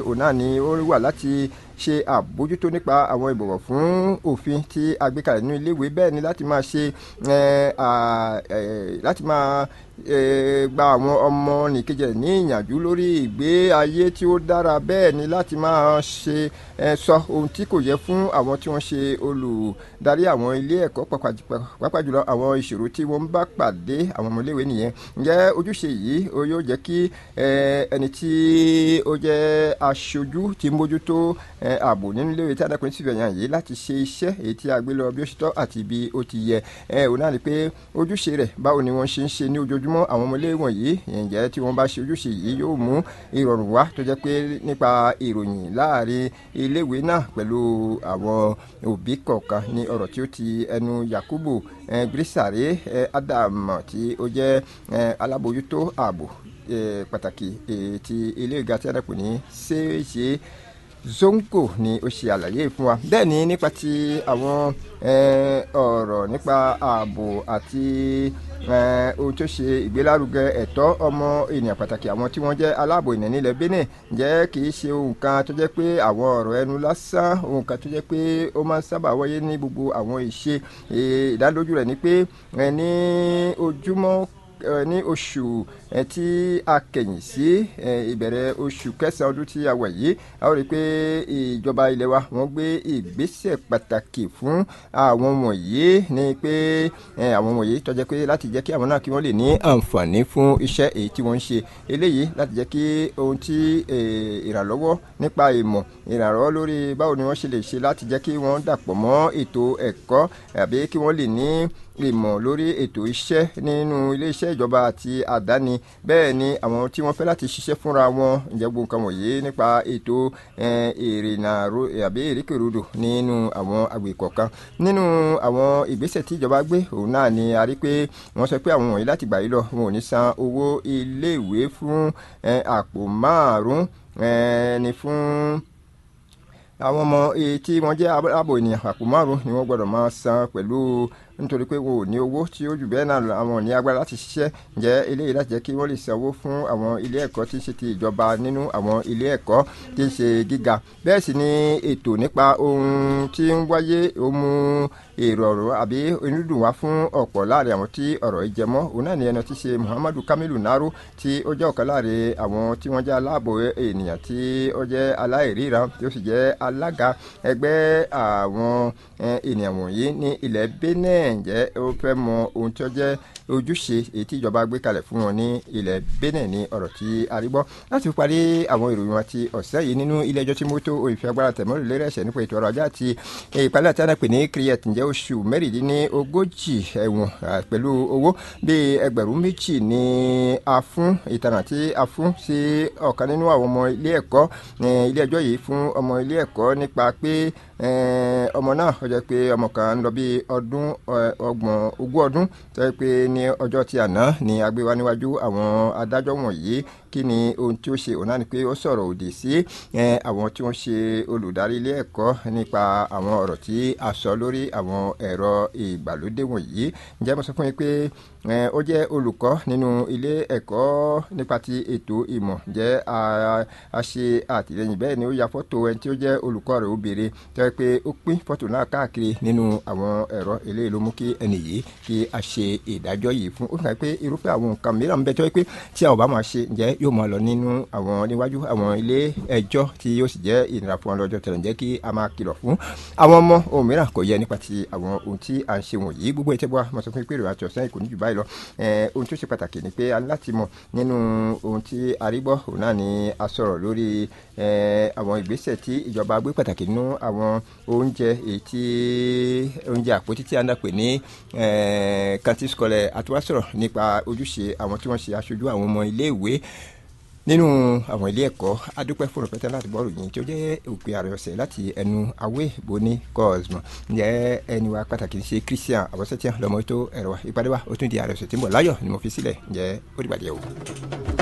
òun náà ni ó wà láti ṣe àbójútó nípa àwọn ìbọ̀wọ̀ fún òfin tí a gbé kalẹ̀ nínú iléèwé bẹ́ẹ̀ ni láti máa ṣe láti máa gba àwọn ọmọ nìkejì ní ìyànjú lórí ìgbé ayé tí ó dára bẹ́ẹ̀ ni láti máa ṣe sọ ohun tí kò yẹ fún àwọn tí wọ́n ṣe olùdarí àwọn ilé ẹ̀kọ́ pàápàá jùlọ àwọn ìṣòro tí wọ́n bá pàdé àwọn ọmọléèwé nìyẹn ǹjẹ́ ojúṣe yìí yóò jẹ́ kí ẹni tí ó jẹ́ aṣojú tí ń mójútó ààbò nínú iléèwé tí adákùnrin sì fẹ̀yàn yìí láti ṣe iṣẹ́ èyí tí a gbé lọ bí ó ṣe tọ́ àti bí ó ti yẹ òun náà ni pé ojúṣe rẹ̀ báwo ni wọ́n ṣe ń ṣe ní ojoojúmọ́ àwọn ọmọléèwé wọ̀nyí ǹjẹ́ tí wọ́n bá ṣe ojúṣe yìí yóò mú ìrọ̀rùn wá tó jẹ́ pé nípa ìròyìn láàrin iléèwé náà pẹ̀lú àwọn òbí kọ̀ọ̀kan ní ọ̀rọ̀ tí ó ti ẹnu Yakubu Grisare Adam tí ó jẹ́ alábòójútó ààbò pàtàkì ti ilé ìga tí a dàpọ̀ ní ṣeéṣe zongo ni ó ṣe àlàyé fún wa bẹ́ẹ̀ ni nípa ti àwọn ọ̀rọ̀ nípa ààbò àti ohun tó ṣe ìgbélárugẹ ẹ̀tọ́ ọmọ ènìyàn pàtàkì àwọn tí wọ́n jẹ́ aláàbò ènìyàn nílẹ̀ Benin jẹ́ kì í ṣe ohun kan tó jẹ́ pé àwọn ọ̀rọ̀ ẹnu lásán ohun kan tó jẹ́ pé ó máa ń sábà wáyé ní gbogbo àwọn ìṣe ìdánilójú rẹ̀ ni pé ní ojúmọ́ ní oṣù tí a kẹ̀yìn sí ìbẹ̀rẹ̀ oṣù kẹsàn-án ọdún tí a wà yìí a ó rí i pé ìjọba ilẹ̀ wa wọ́n gbé ìgbésẹ̀ pàtàkì fún àwọn wọ̀nyí ní pé àwọn wọ̀nyí tó jẹ́ pé láti jẹ́ kí àwọn náà kí wọ́n lè ní àǹfààní fún iṣẹ́ èyí tí wọ́n ń ṣe eléyìí láti jẹ́ kí ohun tí ìrànlọ́wọ́ nípa ìmọ̀ ìrànlọ́wọ́ lórí báwo ni wọ́n ṣe lè ṣe láti jẹ́ kí wọ́n dàpọ̀ mọ́ ètò ẹ̀kọ́ àbí kí wọ́n lè ní ìmọ̀ lórí ètò iṣẹ́ nínú iléeṣẹ́ ìjọba àti àdáni bẹ́ẹ̀ ni àwọn tí wọ́n fẹ́ láti ṣiṣẹ́ fúnra wọn ǹjẹ́ gbogbo nǹkan wọ̀nyí nípa ètò ìrìnà àbí ìrékèrúdò nínú àwọn àgbègbè kọ̀ọ̀kan nínú àwọn ìgbésẹ̀ tí ìjọba gbé òun náà ni a rí pé wọ́n sọ pé àwọn wọ̀nyí láti gbà yí lọ wọn ò ní san owó iléèwé fún àpò márùn-ún ni fún àwọn ọmọ tí wọ́n jẹ́ ààbò ènìyàn àpò márùn ni wọ́n gbọ́dọ̀ máa san pẹ̀lú nítorí pé wọn ò ní owó tí ó jù bẹ́ẹ̀ náà àwọn ò ní agbára láti ṣiṣẹ́ jẹ́ eléyìí láti jẹ́ kí wọ́n lè sanwó fún àwọn ilé ẹ̀kọ́ tí ń ṣe ti ìjọba nínú àwọn ilé ẹ̀kọ́ tí ń ṣe gíga bẹ́ẹ̀ sì ni ètò nípa ohun tí ń wáyé ó mú èrò ọ̀rọ̀ àbí onídùn wá fún ọ̀pọ̀ láàrin àwọn tí ọ̀rọ̀ yìí jẹ mọ́ òun náà ni ẹni tí ṣe Muhammadu Kamilu Naro tí ó jẹ́ ọ̀kan láàrin àwọn tí wọ́n jẹ́ aláàbò ènìyàn tí ó jẹ́ aláìríran tí ó sì jẹ́ alága ẹgbẹ́ àwọn ènìyàn wọ̀nyí ní ilẹ̀ Benin ǹjẹ́ ó fẹ́ mọ ohun tí ó jẹ́ ojúṣe èyí tí ìjọba gbé kalẹ̀ fún wọn ní ilẹ̀ Benin ní ọ̀rọ̀ tí a rí gbọ́ láti fi parí àwọn ìròyìn wọn ti ọ̀sẹ̀ yìí nínú ilé ẹjọ́ tí mo tó òyìnbó agbára tẹ̀mọ́rì lérè ẹ̀ṣẹ̀ nípa ètò ọrọ̀ ajé àti ìpínlẹ̀ tí a náà pè ní criet ǹjẹ́ oṣù mẹ́rìndínlógójì ẹ̀wọ̀n pẹ̀lú owó bíi ẹgbẹ̀rún méjì ní a fún ìtànà tí a fún sí ọ̀kan nínú àwọn ọmọ ilé ẹ̀kọ́ ilé ẹjọ́ yìí fún ọmọ ilé ẹ̀kọ́ nípa pé ọmọ náà ó jẹ́ pé ọmọ kan ń lọ bí ọdún ọgbọ̀n ogún ọdún tó yẹ pé ní ọjọ́ tí àná ni a gbé wá níwájú àwọn adájọ́ wọ̀nyí kí ni ohun tí ó ṣe òun náà ni pé ó sọ̀rọ̀ òdì sí àwọn tí wọ́n ṣe olùdarí ilé ẹ̀kọ́ nípa àwọn ọ̀rọ̀ tí a sọ lórí àwọn ẹ̀rọ ìgbàlódé wọ̀nyí ǹjẹ́ mo sọ fún yín pé ó jẹ́ olùkọ́ nínú ilé ẹ̀kọ́ nípa ti ètò ìmọ̀ jẹ́ a ṣe àtìlẹ́yìn bẹ́ẹ̀ ni ó ya fọ́tò ẹni tí ó jẹ́ olùkọ́ rẹ̀ obìnrin tó yẹ pé ó pín fọ́tò náà káàkiri nínú àwọn ẹ̀rọ eléyìí ló mú kí ẹnì yìí kí a ṣe ìdájọ́ yìí fún ó fẹ́ pé irúfẹ́ àwọn nǹkan mìíràn ń bẹ tó yẹ pé tí a ò bá máa ṣe ǹjẹ́ yóò máa lọ nínú àwọn níwájú àwọn ilé ẹjọ́ tí yóò sì jẹ́ ìnira fún wọn lọ́jọ́ tẹ̀lé ǹjẹ́ kí a máa kìlọ̀ fún àwọn ọmọ ohun mìíràn kò yẹ nípa ti àwọn ohun tí à ń ṣe wọ̀nyí gbogbo ìtẹ́bọ̀ mo sọ fún pé ìrìn àti ọ̀sán ìkò ní jù báyìí lọ ohun tó ṣe pàtàkì ni pé a ní láti mọ̀ nínú ohun tí a rí gbọ́ òun náà ni a sọ̀rọ̀ lórí àwọn ìgbésẹ̀ tí ìjọba gbé pàtàkì nínú àwọn oúnjẹ èyí tí oúnjẹ àpótí tí a ń dàpè ní kantin scolaire àti wá sọ̀rọ̀ nípa ojúṣe àwọn tí wọ́n ṣe aṣojú àwọn ọmọ iléèwé nínú àwọn ilé ẹ̀kọ́ adúpẹ́ fún rẹpẹtẹ láti bọ́ ròyìn tí ó jẹ́ òpin ààrẹ ọ̀sẹ̀ láti ẹnu awé boni cosmo ǹjẹ́ ẹni wa pàtàkì ṣe christian àbọ̀sẹ̀tíyàn lọ́mọ tó ẹ̀rọ wa ìpàdé wa ó tún di ààrẹ ọ̀sẹ̀ tí ń bọ̀ láyọ̀ ni mo fi sílẹ̀ ǹjẹ́ ó dìgbà díẹ̀ o.